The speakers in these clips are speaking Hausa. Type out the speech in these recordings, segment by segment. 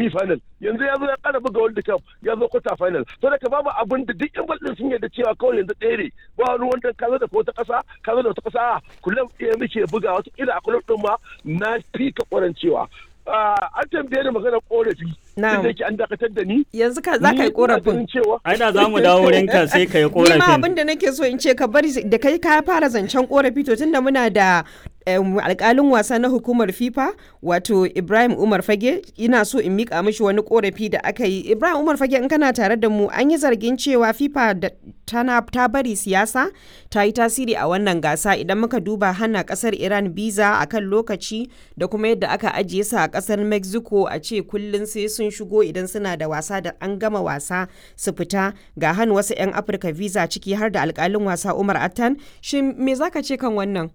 semi final yanzu ya zo ya kara buga world cup ya zo quarter final to da babu abin da duk yan ballin sun yarda cewa kawai yanzu ɗaya ne ba wani wanda ka zo da wata ƙasa ka zo da wata ƙasa kullum ɗaya muke buga wata kila a kullum ɗin ma na fi ka ƙwarancewa an tambaye ni maganar korafi Na'am. da yake an dakatar da ni yanzu ka za ka yi korafin ai da za mu dawo wurinka sai ka yi ni ma abin korafin da nake so in ce ka bari da kai ka fara zancen korafi to tunda muna da em, alkalin wasa na hukumar fifa wato ibrahim umar fage ina so in mika mishi wani korafi da aka yi ibrahim umar fage in kana tare da mu an yi zargin cewa fifa da tana ta bari siyasa ta yi tasiri a wannan gasa idan muka duba hana kasar iran biza a kan lokaci da kuma yadda aka ajiye su a kasar mexico a ce kullum sai sun shigo idan suna da wasa da an gama wasa su fita ga hannu wasu 'yan afirka visa ciki har da alkalin wasa umar attan shin me zaka ce kan wannan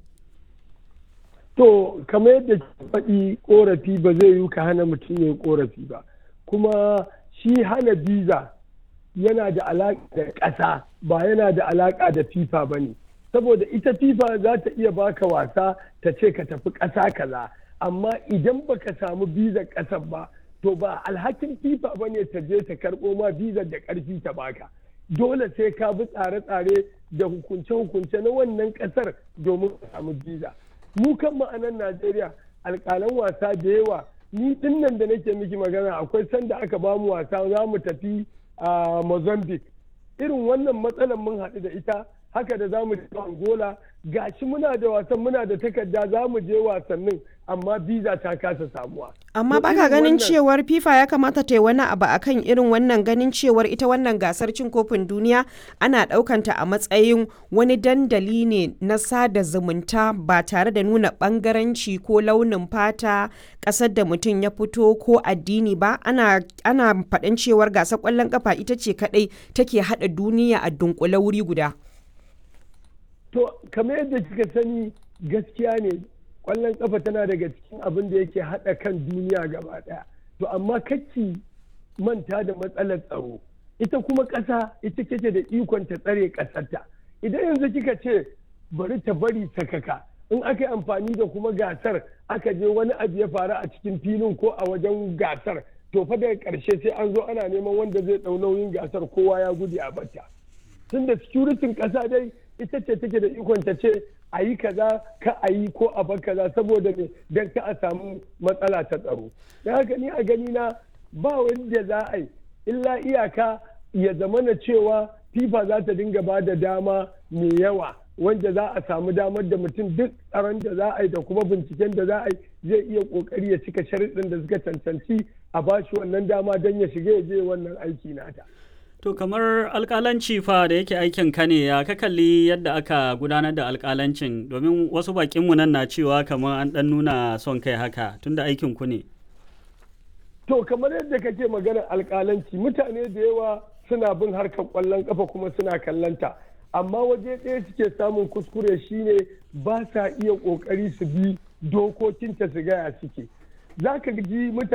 To, kamar yadda ke faɗi ƙorafi ba zai yi ka hana mutum ya yi ƙorafi ba. Kuma shi hana biza yana da alaƙa da ƙasa ba yana da alaƙa da FIFA ba ne. Saboda ita FIFA za ta iya baka wasa ta ce ka tafi ƙasa kaza. Amma idan baka samu bizar ƙasar ba, to ba alhakin FIFA ba ne ta je ta karɓo ma bizar da ƙarfi ta baka. Dole sai ka bi tsare-tsare da hukunce-hukunce na wannan ƙasar domin ka samu biza. mu kan ma'anan Najeriya alƙalan wasa da yawa ni din nan da nake miki magana akwai sanda aka ba mu wasa za mu tafi a Mozambique irin wannan matsalar mun haɗu da ita haka da za mu je Angola gashi muna da wasan muna da takarda za mu je wasannin amma biza ta kasa samuwa. amma To baka irin ganin wannan- cewar fifa ya kamata ta yi wani abu akan irin wannan ganin cewar ita wannan gasar cin kofin duniya ana ɗaukanta a matsayin wani dandali ne na sada zumunta ba tare da nuna ɓangaranci ko launin fata ƙasar da mutum ya fito ko addini ba ana ana faɗin cewar gasar ƙwallon ƙafa ita ce kaɗai take haɗa duniya a dunkule wuri guda To, kamar yadda kika sani gaskiya ne ƙwallon ƙafa tana daga cikin abin da yake haɗa kan duniya gaba ɗaya. To, amma kacci manta da matsalar tsaro. Ita kuma ƙasa ita kake da ikon ta tsare ƙasarta. Idan yanzu kika ce bari ta bari sakaka in aka yi amfani da kuma gasar aka je wani abu ya faru a cikin filin ko a wajen gasar to fa daga ƙarshe sai an zo ana neman wanda zai ɗau nauyin gasar kowa ya gudu a bata. tun da securitin ƙasa dai ita ce take da ikon ta ce a yi kaza ka a yi ko a bar kaza saboda me don ka a samu matsala ta tsaro don haka ni a gani na ba wanda za a yi illa iyaka ya zamana cewa fifa za ta dinga ba da dama mai yawa wanda za a samu damar da mutum duk tsaron da za a yi da kuma binciken da za a yi zai iya kokari ya cika sharuɗin da suka cancanci a bashi wannan dama don ya shiga ya je wannan aiki nata. to kamar alkalanci fa da yake aikin ka ne ya ka kalli yadda aka gudanar da alkalancin domin wasu bakinmu nan na cewa kamar an dan nuna son kai haka tunda aikin ku ne To kamar yadda kake maganar alkalanci mutane da yawa suna bin harkar kwallon kafa kuma suna kallanta amma waje ɗaya suke samun kuskure shine ba sa iya ƙoƙari su bi dokokinta su gaya suke za ka ji mutane